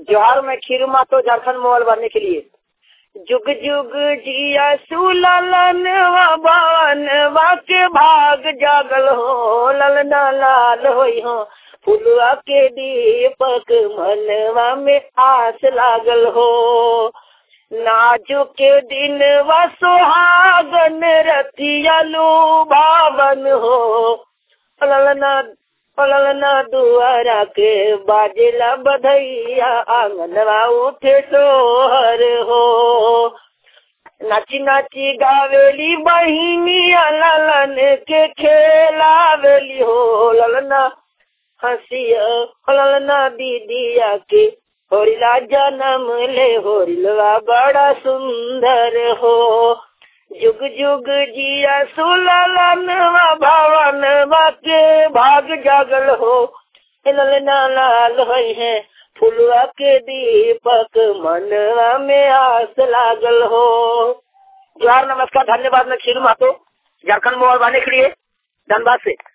जोहार में खीरू मा तो झारखंड मोबाइल बनने के लिए जुग जुग जिया सुललन बावन के भाग जागल हो ललना लाल होई हो फुलवा के दीपक मनवा में आस लागल हो नाजुक दिन व सुहागन रतिया भावन हो ललना ललना दुआरा के बाजला बधैया आंगनवा उठे सोहर हो नाची नाची गावेली बहिनिया ललन के खेलावेली हो ललना हंसिया ललना दीदिया के होरिला जन्म ले होरिलवा बड़ा सुंदर हो जुग जुग जिया सुललन भवन के भाग जागल हो ललना लाल होई है फुलवा के दीपक मनवा में आस लागल हो जोहार नमस्कार धन्यवाद मैं खीरू मातो झारखंड मोबाइल बाने के लिए धनबाद से